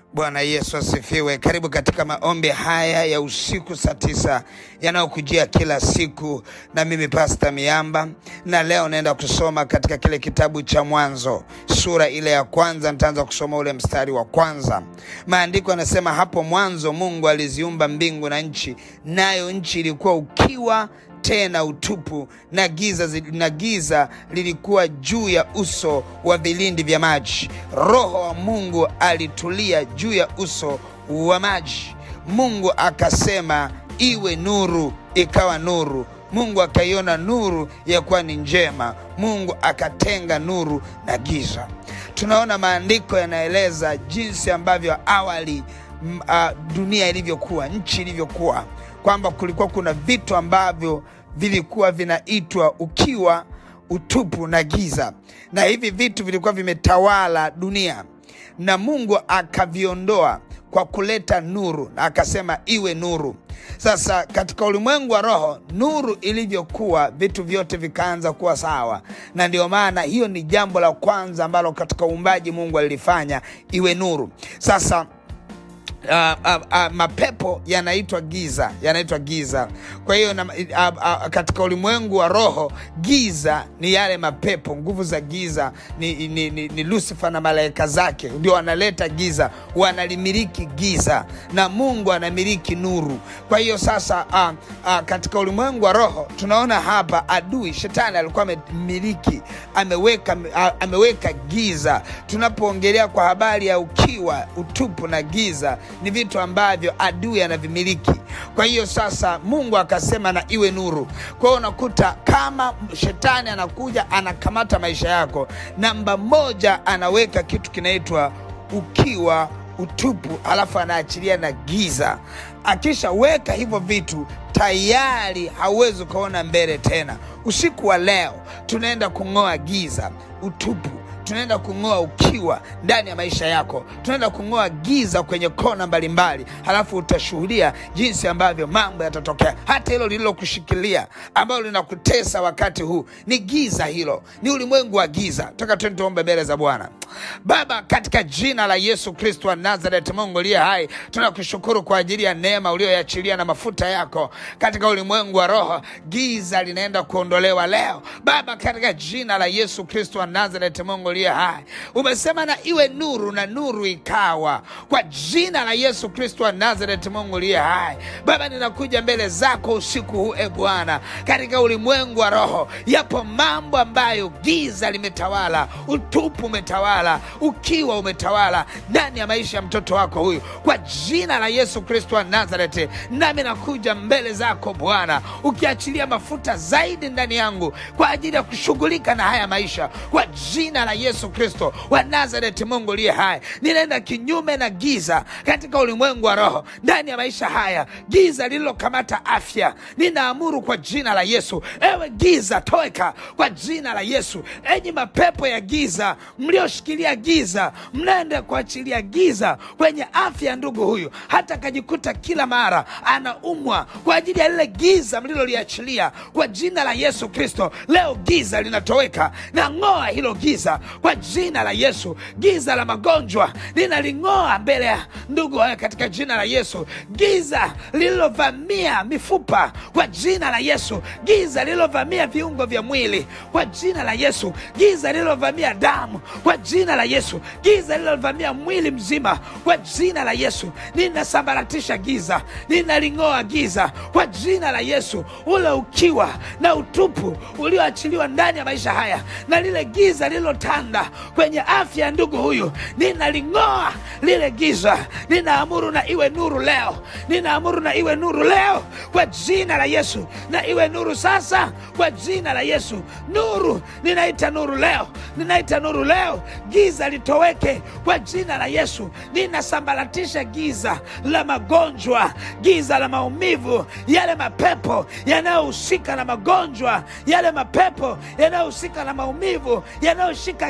Bwana Yesu asifiwe. Karibu katika maombi haya ya usiku saa tisa yanayokujia kila siku na mimi Pasta Miamba, na leo naenda kusoma katika kile kitabu cha Mwanzo sura ile ya kwanza. Nitaanza kusoma ule mstari wa kwanza. Maandiko yanasema, hapo mwanzo Mungu aliziumba mbingu na nchi, nayo nchi ilikuwa ukiwa tena utupu na giza, na giza lilikuwa juu ya uso wa vilindi vya maji. Roho wa Mungu alitulia juu ya uso wa maji. Mungu akasema, iwe nuru, ikawa nuru. Mungu akaiona nuru ya kuwa ni njema. Mungu akatenga nuru na giza. Tunaona maandiko yanaeleza jinsi ambavyo awali m, a, dunia ilivyokuwa, nchi ilivyokuwa, kwamba kulikuwa kuna vitu ambavyo vilikuwa vinaitwa ukiwa, utupu na giza, na hivi vitu vilikuwa vimetawala dunia, na Mungu akaviondoa kwa kuleta nuru, na akasema iwe nuru. Sasa katika ulimwengu wa roho, nuru ilivyokuwa, vitu vyote vikaanza kuwa sawa, na ndio maana hiyo ni jambo la kwanza ambalo katika uumbaji Mungu alilifanya, iwe nuru. Sasa Uh, uh, uh, mapepo yanaitwa giza, yanaitwa giza. Kwa hiyo uh, uh, katika ulimwengu wa roho giza ni yale mapepo, nguvu za giza ni, ni, ni, ni Lucifer na malaika zake ndio wanaleta giza, wanalimiliki giza na Mungu anamiliki nuru. Kwa hiyo sasa uh, uh, katika ulimwengu wa roho tunaona hapa adui shetani alikuwa amemiliki, ameweka, uh, ameweka giza. Tunapoongelea kwa habari ya ukiwa, utupu na giza ni vitu ambavyo adui anavimiliki. Kwa hiyo sasa Mungu akasema na iwe nuru. Kwa hiyo unakuta kama shetani anakuja anakamata maisha yako, namba moja anaweka kitu kinaitwa ukiwa, utupu, alafu anaachilia na giza. Akishaweka hivyo vitu tayari hauwezi ukaona mbele tena. Usiku wa leo tunaenda kung'oa giza, utupu tunaenda kung'oa ukiwa ndani ya maisha yako, tunaenda kung'oa giza kwenye kona mbalimbali, halafu utashuhudia jinsi ambavyo mambo yatatokea. Hata hilo lililokushikilia ambalo linakutesa wakati huu ni giza, hilo ni ulimwengu wa giza. Toka twende tuombe mbele za Bwana. Baba, katika jina la Yesu Kristo wa Nazareti, Mungu uliye hai, tunakushukuru kwa ajili ya neema ulioyachilia na mafuta yako katika ulimwengu wa roho. Giza linaenda kuondolewa leo Baba, katika jina la Yesu Kristo wa Nazareti, Mungu uliye hai, umesema na iwe nuru, na nuru ikawa. Kwa jina la Yesu Kristo wa Nazareti, Mungu uliye hai, Baba, ninakuja mbele zako usiku huu, e Bwana, katika ulimwengu wa roho, yapo mambo ambayo giza limetawala, utupu umetawala ukiwa umetawala ndani ya maisha ya mtoto wako huyu, kwa jina la Yesu Kristo wa Nazareti, nami nakuja mbele zako Bwana, ukiachilia mafuta zaidi ndani yangu kwa ajili ya kushughulika na haya maisha, kwa jina la Yesu Kristo wa Nazareti. Mungu liye hai, ninaenda kinyume na giza katika ulimwengu wa roho ndani ya maisha haya, giza lililokamata afya, ninaamuru kwa jina la Yesu, ewe giza toweka kwa jina la Yesu. Enyi mapepo ya giza mlioshikilia giza, mnaenda kuachilia giza kwenye afya ya ndugu huyu, hata akajikuta kila mara anaumwa kwa ajili ya lile giza mliloliachilia kwa jina la Yesu Kristo. Leo giza linatoweka, na ng'oa hilo giza kwa jina la Yesu. Giza la magonjwa ninaling'oa mbele ya ndugu haya katika jina la Yesu. Giza lililovamia mifupa kwa jina la Yesu. Giza lililovamia viungo vya mwili kwa jina la Yesu. Giza lililovamia damu kwa jina la Yesu. Giza lililovamia mwili mzima kwa jina la Yesu. Ninasambaratisha giza, ninaling'oa giza kwa jina la Yesu. Ule ukiwa na utupu ulioachiliwa ndani ya maisha haya na lile giza lililotanda kwenye afya ya ndugu huyu, ninaling'oa lile giza. Ninaamuru na iwe nuru leo, ninaamuru na iwe nuru leo kwa jina la Yesu, na iwe nuru sasa kwa jina la Yesu. Nuru, ninaita nuru leo, ninaita nuru leo, giza litoweke kwa jina la Yesu. Ninasambaratisha giza la magonjwa, giza la maumivu, yale mapepo yanayohusika na magonjwa, yale mapepo yanayohusika na maumivu, yanayoshika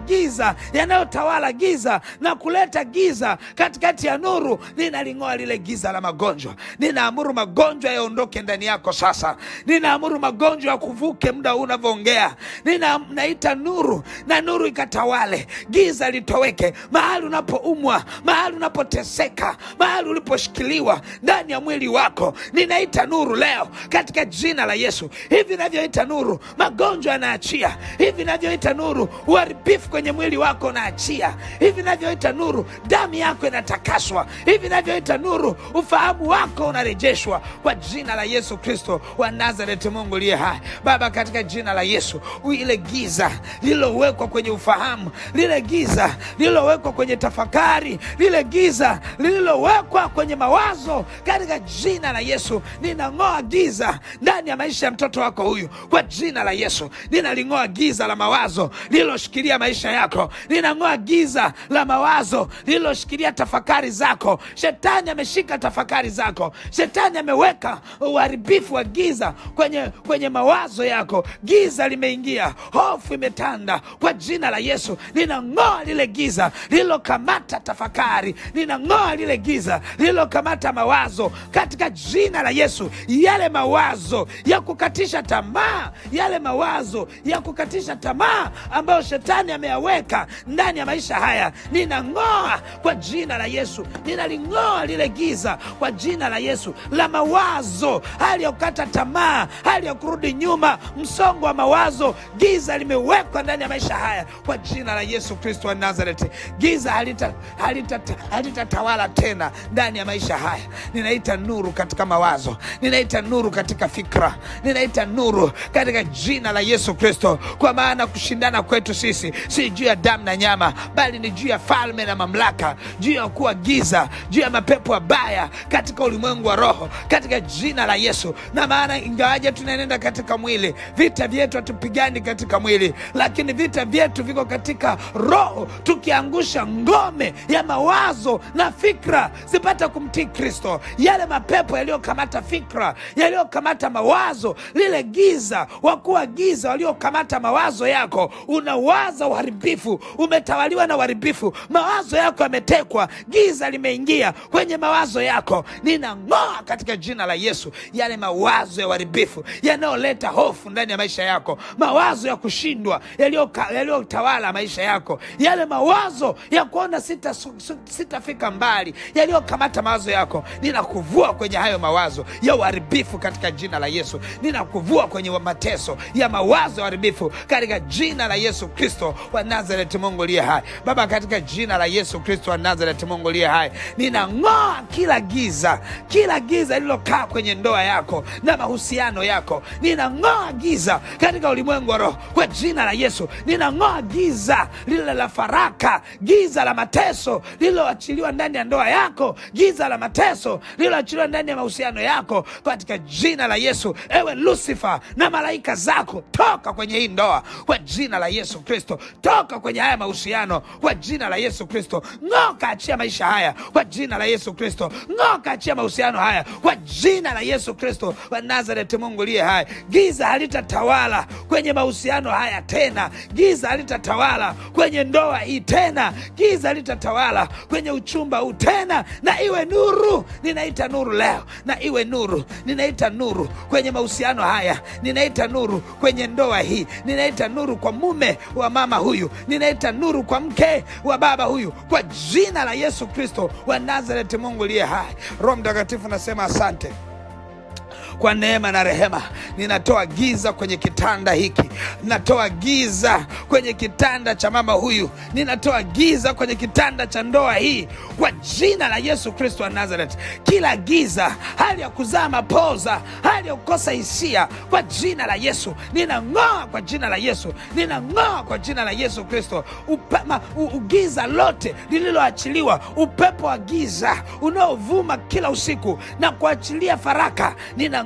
giza yanayotawala giza na kuleta giza katikati ya nuru ninaling'oa lile giza la magonjwa ninaamuru magonjwa yaondoke ndani yako sasa ninaamuru magonjwa yakuvuke muda huu unavyoongea nina naita nuru na nuru ikatawale giza litoweke mahali unapoumwa mahali unapoteseka mahali uliposhikiliwa ndani ya mwili wako ninaita nuru leo katika jina la yesu hivi navyoita nuru magonjwa yanaachia hivi navyoita nuru uharibifu kwenye mwili wako unaachia hivi navyoita nuru damu yako inatakaswa hivi navyoita nuru ufahamu wako unarejeshwa kwa jina la yesu kristo wa nazareti mungu liye hai baba katika jina la yesu ile giza lililowekwa kwenye ufahamu lile giza lililowekwa kwenye tafakari lile giza lililowekwa kwenye mawazo katika jina la yesu ninang'oa giza ndani ya maisha ya mtoto wako huyu kwa jina la yesu ninaling'oa giza la mawazo lililoshikilia maisha yako ninang'oa giza la mawazo lililoshikilia tafakari zako shetani ameshika tafakari zako shetani ameweka uharibifu wa giza kwenye, kwenye mawazo yako giza limeingia hofu imetanda kwa jina la yesu ninang'oa lile giza lililokamata tafakari ninang'oa lile giza lililokamata mawazo katika jina la yesu yale mawazo ya kukatisha tamaa yale mawazo ya kukatisha tamaa ambayo shetani ameyaweka ndani ya maisha haya ninang'oa kwa jina la yesu ninaling'oa lile giza kwa jina la yesu la mawazo hali ya kukata tamaa hali ya kurudi nyuma msongo wa mawazo giza limewekwa ndani ya maisha haya kwa jina la yesu kristo wa nazareti giza halitatawala halita, halita, halita tena ndani ya maisha haya ninaita nuru katika mawazo ninaita nuru katika fikra ninaita nuru katika jina la yesu kristo kwa maana kushindana kwetu sisi si juu ya damu na nyama bali ni juu ya falme na mamlaka juu ya kuwa giza juu ya mapepo mabaya katika ulimwengu wa roho katika jina la yesu na maana ingawaje tunaenenda katika mwili vita vyetu hatupigani katika mwili lakini vita vyetu viko katika roho tukiangusha ngome ya mawazo na fikra zipate kumtii kristo yale mapepo yaliyokamata fikra yaliyokamata mawazo lile giza wakuwa giza waliokamata mawazo yako unawaza uharibifu umetawaliwa na uharibifu mawazo yako yametekwa giza limeingia kwenye mawazo yako ninang'oa katika jina la yesu yale mawazo ya uharibifu yanayoleta hofu ndani ya maisha yako mawazo ya kushindwa yaliyotawala maisha yako yale mawazo ya kuona sitafika sita sitafika mbali yaliyokamata mawazo yako ninakuvua kwenye hayo mawazo ya uharibifu katika jina la yesu ninakuvua kwenye mateso ya mawazo ya uharibifu katika jina la yesu kristo wa nazareti mungu liye hai baba katika jina la yesu kristo wa nazareti mungu liye hai ninang'oa kila giza kila giza lililokaa kwenye ndoa yako na mahusiano yako ninang'oa giza katika ulimwengu wa roho kwa jina la yesu ninang'oa giza lile la faraka giza la mateso lililoachiliwa ndani ya ndoa yako giza la mateso lililoachiliwa ndani ya mahusiano yako katika jina la yesu ewe lusifa na malaika zako toka kwenye hii ndoa kwa jina la yesu kristo toka kwenye haya mahusiano kwa jina la yesu kristo ng'oka achia maisha haya kwa jina la yesu kristo ng'oka achia mahusiano haya kwa jina la yesu kristo wa nazareti mungu liye hai giza halitatawala kwenye mahusiano haya tena giza halitatawala kwenye ndoa hii tena giza halitatawala kwenye uchumba huu tena na iwe nuru ninaita nuru leo na iwe nuru ninaita nuru kwenye mahusiano haya ninaita nuru kwenye ndoa hii ninaita nuru kwa mume wa mama huyu ninaita nuru kwa mke wa baba huyu kwa jina la yesu kristo wa nazareti mungu liye hai roho mtakatifu nasema asante kwa neema na rehema ninatoa giza kwenye kitanda hiki natoa giza kwenye kitanda cha mama huyu ninatoa giza kwenye kitanda cha ndoa hii kwa jina la yesu kristo wa nazaret kila giza hali ya kuzaa mapoza hali ya kukosa hisia kwa jina la yesu ninang'oa kwa jina la yesu ninang'oa kwa jina la yesu kristo Upema, u, ugiza lote lililoachiliwa upepo wa giza unaovuma kila usiku na kuachilia faraka ninang'oa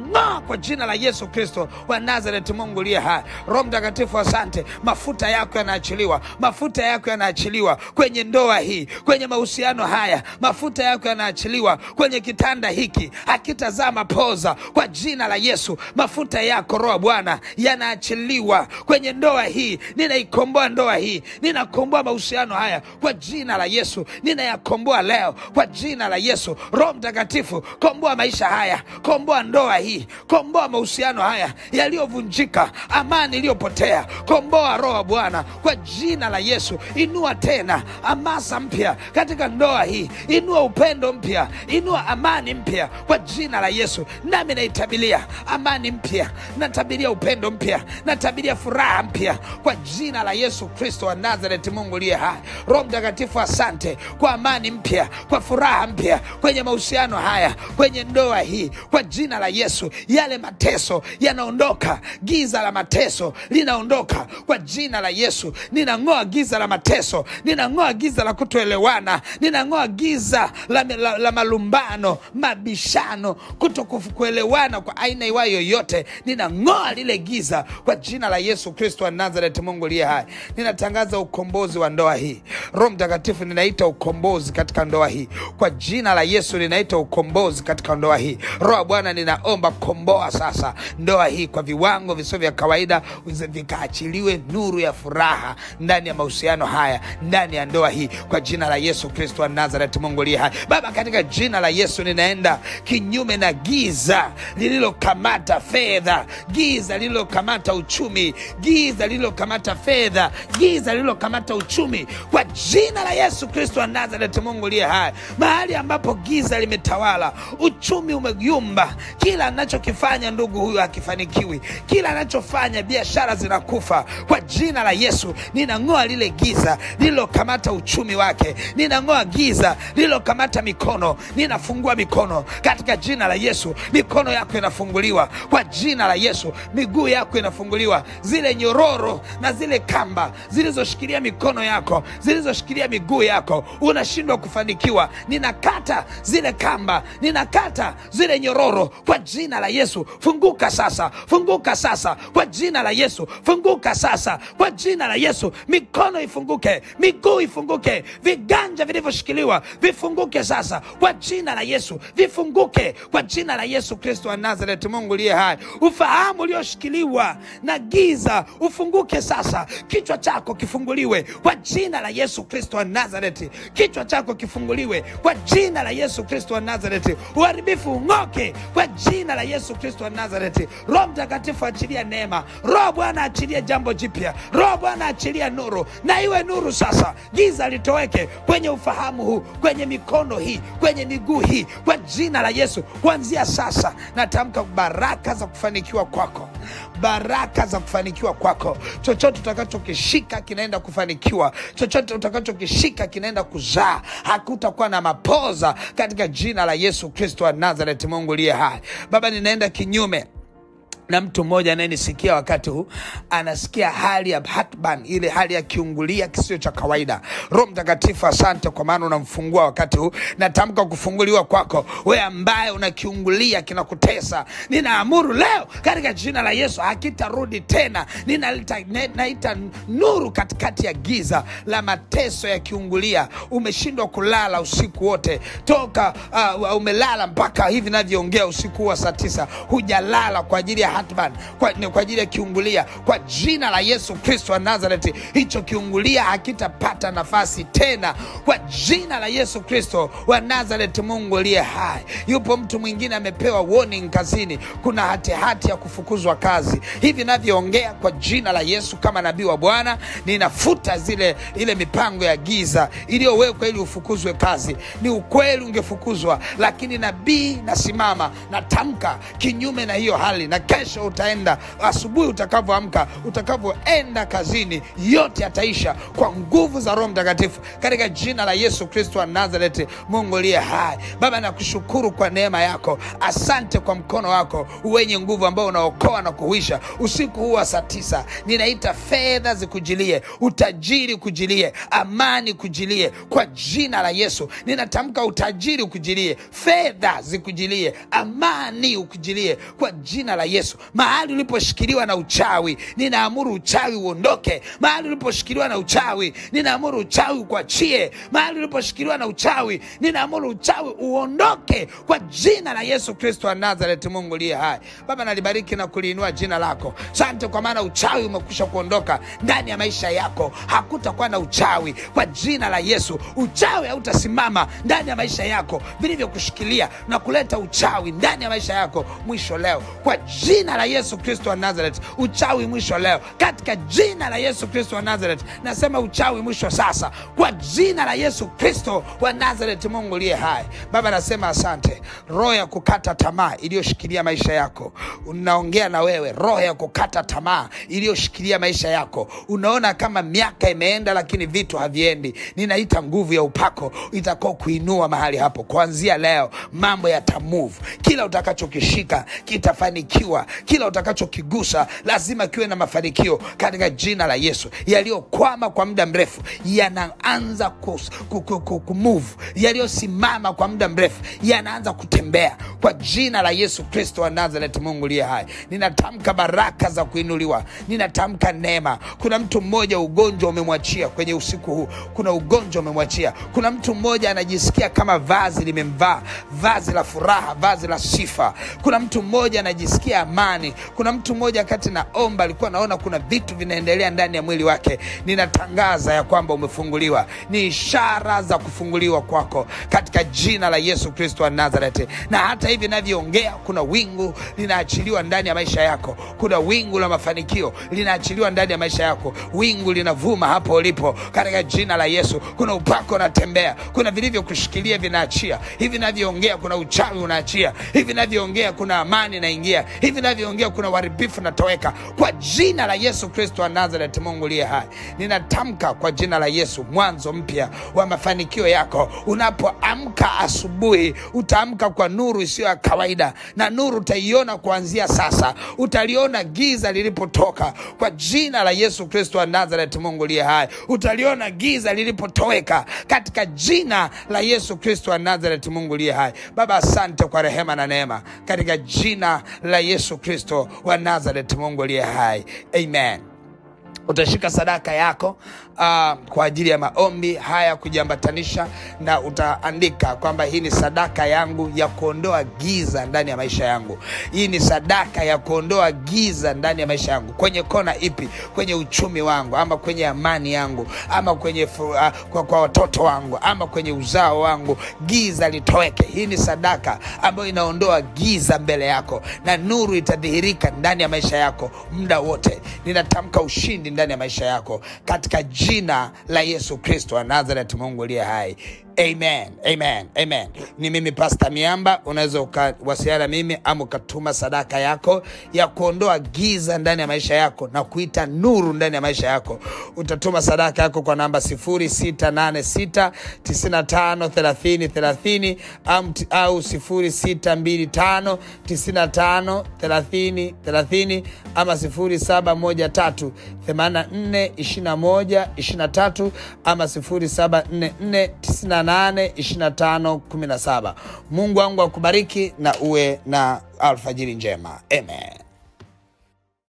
ninang'oa kwa jina la yesu kristo wa nazareti mungu uliye hai roho mtakatifu asante mafuta yako yanaachiliwa mafuta yako yanaachiliwa kwenye ndoa hii kwenye mahusiano haya mafuta yako yanaachiliwa kwenye kitanda hiki hakitazaa mapoza kwa jina la yesu mafuta yako roho bwana yanaachiliwa kwenye ndoa hii ninaikomboa ndoa hii ninakomboa mahusiano haya kwa jina la yesu ninayakomboa leo kwa jina la yesu roho mtakatifu komboa maisha haya komboa ndoa hii komboa mahusiano haya yaliyovunjika amani iliyopotea komboa roho bwana kwa jina la yesu inua tena amasa mpya katika ndoa hii inua upendo mpya inua amani mpya kwa jina la yesu nami naitabilia amani mpya natabiria upendo mpya natabiria furaha mpya kwa jina la yesu kristo wa nazareti mungu liye hai roho mtakatifu asante kwa amani mpya kwa furaha mpya kwenye mahusiano haya kwenye ndoa hii kwa jina la yesu yale mateso yanaondoka giza la mateso linaondoka kwa jina la yesu ninang'oa giza la mateso ninang'oa giza la kutoelewana ninang'oa giza la, la, la malumbano mabishano kuto kuelewana kwa aina iwayo yoyote ninang'oa lile giza kwa jina la yesu kristo wa nazareti mungu liye hai ninatangaza ukombozi wa ndoa hii roho mtakatifu ninaita ukombozi katika ndoa hii kwa jina la yesu ninaita ukombozi katika ndoa hii roho bwana ninaomba komboa sasa ndoa hii kwa viwango visio vya kawaida vikaachiliwe nuru ya furaha ndani ya mahusiano haya ndani ya ndoa hii kwa jina la yesu kristo wa nazareti mungu liye hai baba katika jina la yesu ninaenda kinyume na giza lililokamata fedha giza lililokamata uchumi giza lililokamata fedha giza lililokamata uchumi kwa jina la yesu kristo wa nazareti mungu liye hai mahali ambapo giza limetawala uchumi umeyumba kila anachokifanya ndugu huyu hakifanikiwi kila anachofanya biashara zinakufa kwa jina la yesu ninang'oa lile giza lililokamata uchumi wake ninang'oa giza lililokamata mikono ninafungua mikono katika jina la yesu mikono yako inafunguliwa kwa jina la yesu miguu yako inafunguliwa zile nyororo na zile kamba zilizoshikilia mikono yako zilizoshikilia miguu yako unashindwa kufanikiwa ninakata zile kamba ninakata zile nyororo kwa jina la yesu funguka sasa funguka sasa kwa jina la yesu funguka sasa kwa jina la yesu mikono ifunguke miguu ifunguke viganja vilivyoshikiliwa vifunguke sasa kwa jina la yesu vifunguke kwa jina la yesu kristo wa nazareti mungu liye hai ufahamu ulioshikiliwa na giza ufunguke sasa kichwa chako kifunguliwe kwa jina la yesu kristo wa nazareti kichwa chako kifunguliwe kwa jina la yesu kristo wa nazareti uharibifu ung'oke kwa jina la yesu kristo wa nazareti roho mtakatifu achilia neema roho bwana achilia jambo jipya roho bwana achilia nuru na iwe nuru sasa giza litoweke kwenye ufahamu huu kwenye mikono hii kwenye miguu hii kwa jina la yesu kuanzia sasa natamka baraka za kufanikiwa kwako baraka za kufanikiwa kwako chochote utakachokishika kinaenda kufanikiwa chochote utakachokishika kinaenda kuzaa hakutakuwa na mapoza katika jina la yesu kristo wa nazareti mungu liye hai baba ninaenda kinyume na mtu mmoja anayenisikia wakati huu anasikia hali ya hatban ile hali ya kiungulia kisio cha kawaida roho mtakatifu asante kwa maana unamfungua wakati huu natamka kufunguliwa kwako we ambaye unakiungulia kinakutesa ninaamuru leo katika jina la yesu hakitarudi tena ninalita ne- naita nuru katikati ya giza la mateso ya kiungulia umeshindwa kulala usiku wote toka uh, umelala mpaka hivi navyoongea usiku wa saa tisa hujalala kwa ajili ya hatman kwa, ni kwa ajili ya kiungulia kwa jina la yesu kristo wa nazareti hicho kiungulia hakitapata nafasi tena kwa jina la yesu kristo wa nazareti mungu aliye hai yupo mtu mwingine amepewa warning kazini kuna hatihati hati ya kufukuzwa kazi hivi navyoongea kwa jina la yesu kama nabii wa bwana ninafuta zile ile mipango ya giza iliyowekwa ili ufukuzwe kazi ni ukweli ungefukuzwa lakini nabii nasimama natamka kinyume na hiyo hali na kesho kesho utaenda asubuhi utakavyoamka utakavyoenda kazini yote yataisha kwa nguvu za roho mtakatifu katika jina la yesu kristo wa nazareti mungu liye hai baba nakushukuru kwa neema yako asante kwa mkono wako wenye nguvu ambao unaokoa na kuhuisha usiku huu wa saa tisa ninaita fedha zikujilie utajiri kujilie amani kujilie kwa jina la yesu ninatamka utajiri ukujilie fedha zikujilie amani ukujilie kwa jina la yesu mahali uliposhikiliwa na uchawi ninaamuru uchawi uondoke mahali uliposhikiliwa na uchawi ninaamuru uchawi ukuachie mahali uliposhikiliwa na uchawi ninaamuru uchawi uondoke kwa jina la yesu kristo wa nazareti mungu liye hai baba nalibariki na kuliinua jina lako sante kwa maana uchawi umekwisha kuondoka ndani ya maisha yako hakutakuwa na uchawi kwa jina la yesu uchawi hautasimama ndani ya maisha yako vilivyokushikilia na kuleta uchawi ndani ya maisha yako mwisho leo kwa jina la yesu kristo wa nazareth uchawi mwisho leo katika jina la yesu kristo wa nazareth nasema uchawi mwisho sasa kwa jina la yesu kristo wa nazareth mungu liye hai baba nasema asante roho ya kukata tamaa iliyoshikilia maisha yako unaongea na wewe roho ya kukata tamaa iliyoshikilia maisha yako unaona kama miaka imeenda lakini vitu haviendi ninaita nguvu ya upako itakao kuinua mahali hapo kuanzia leo mambo yatamove kila utakachokishika kitafanikiwa kila utakachokigusa lazima kiwe na mafanikio katika jina la yesu yaliyokwama kwa muda mrefu yanaanza kus- ku- ku- ku- kumove yaliyosimama kwa muda mrefu yanaanza kutembea kwa jina la yesu kristo wa nazareth mungu liye hai ninatamka baraka za kuinuliwa ninatamka neema kuna mtu mmoja ugonjwa umemwachia kwenye usiku huu kuna ugonjwa umemwachia kuna mtu mmoja anajisikia kama vazi limemvaa vazi la furaha vazi la sifa kuna mtu mmoja anajisikia amani kuna mtu mmoja kati naomba alikuwa naona kuna vitu vinaendelea ndani ya mwili wake ninatangaza ya kwamba umefunguliwa ni ishara za kufunguliwa kwako katika jina la yesu kristo wa nazareti na hata hivi navyoongea kuna wingu linaachiliwa ndani ya maisha yako kuna wingu la mafanikio linaachiliwa ndani ya maisha yako wingu linavuma hapo ulipo katika jina la yesu kuna upako unatembea kuna vilivyokushikilia vinaachia hivi navyoongea kuna uchawi unaachia hivi navyoongea kuna amani inaingia hivi navyoongea kuna uharibifu unatoweka kwa jina la yesu kristo wa nazareti mungu liye hai ninatamka kwa jina la yesu mwanzo mpya wa mafanikio yako unapoamka asubuhi utaamka kwa nuru isiyo ya kawaida na nuru utaiona kuanzia sasa utaliona giza lilipotoka kwa jina la yesu kristo wa nazareti mungu liye hai utaliona giza lilipotoweka katika jina la yesu kristo wa nazareti mungu liye hai baba asante kwa rehema na neema katika jina la yesu kristo wa nazareti mungu liye hai amen utashika sadaka yako uh, kwa ajili ya maombi haya kujiambatanisha na utaandika kwamba hii ni sadaka yangu ya kuondoa giza ndani ya maisha yangu hii ni sadaka ya kuondoa giza ndani ya maisha yangu kwenye kona ipi kwenye uchumi wangu ama kwenye amani yangu ama kwenye fu, uh, kwa, kwa watoto wangu ama kwenye uzao wangu giza litoweke hii ni sadaka ambayo inaondoa giza mbele yako na nuru itadhihirika ndani ya maisha yako muda wote ninatamka ushindi ndani ya maisha yako katika jina la yesu kristo wa nazaret mungu aliye hai amen amen amen ni mimi pasta miamba unaweza ukawasiliana mimi ama ukatuma sadaka yako ya kuondoa giza ndani ya maisha yako na kuita nuru ndani ya maisha yako utatuma sadaka yako kwa namba 686 953030 au 0625 953030 ama 0713 84 21 23 ama 0744 98 25 17 mungu wangu akubariki na uwe na alfajiri njema amen